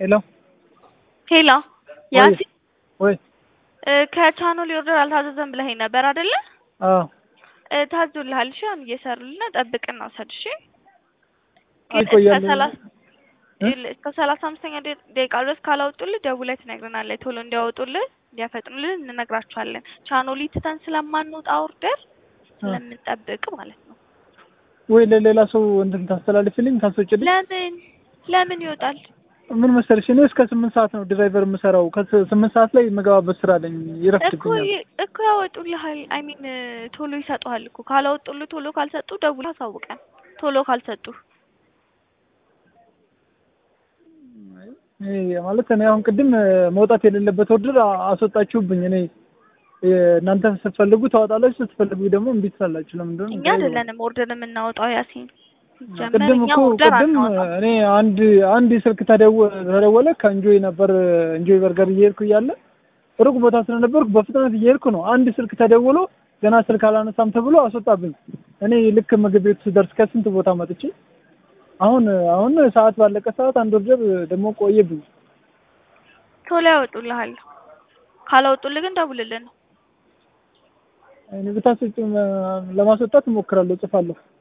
ሄሎ ሄሎ ያሲ ወይ ከቻኖል ኦርደር አልታዘዘም ብለኸኝ ነበር አይደለ? አዎ እ ታዞልሃል። እሺ አሁን እየሰሩልን ነው። ጠብቅና ውሰድ። እሺ ግን አይቆያል እስከ ሰላሳ ይኸውልህ፣ እስከ ሰላሳ አምስተኛ ደ- ደቂቃ ድረስ ካላወጡልህ ደውለህ ትነግረናለህ። ቶሎ እንዲያወጡልህ እንዲያፈጥኑልህ እንነግራቸዋለን። ቻኖሊ ትተን ስለማንወጣ ኦርደር ስለምንጠብቅ ማለት ነው። ወይ ለሌላ ሰው እንትን ታስተላልፍልኝ ታስወጭልኝ። ለምን ለምን ይወጣል? ምን መሰለሽ እኔ እስከ ስምንት ሰዓት ነው ድራይቨር የምሰራው። ከስምንት ሰዓት ላይ የምገባበት ስራ አለኝ፣ እኮ ይረፍድብኛል። ይ- እኮ ያወጡልሃል። አይ ሚን ቶሎ ይሰጡሃል እኮ ካላወጡልህ ቶሎ ካልሰጡ ደውለህ አሳውቀን። ቶሎ ካልሰጡ ይሄ ማለት እኔ አሁን ቅድም መውጣት የሌለበት ኦርደር አ- አስወጣችሁብኝ። እኔ እናንተ ስትፈልጉ ታወጣላችሁ፣ ስትፈልጉ ደግሞ እምቢ ትላላችሁ። ለምን እንደሆነ እኛ አይደለንም ኦርደር የምናወጣው ያሲን ጀመር ቅድም እኛ እኮ ኦርደር ቅድም አናወጣም። እኔ አንድ አንድ ስልክ ተደወ- ተደወለ ከእንጆይ ነበር እንጆይ በርገር እየሄድኩ እያለ ሩቅ ቦታ ስለነበርኩ በፍጥነት እየሄድኩ ነው። አንድ ስልክ ተደውሎ ገና ስልክ አላነሳም ተብሎ አስወጣብኝ። እኔ ልክ ምግብ ቤቱ ስደርስ ከስንት ቦታ መጥቼ አሁን አሁን ሰዓት ባለቀ ሰዓት አንድ ኦርደር ደግሞ ቆየብኝ። ቶሎ ያወጡልሃል። ካላወጡልህ ግን ደውልልን። እኔ ብታስወጪ ለማስወጣት እሞክራለሁ፣ እጽፋለሁ።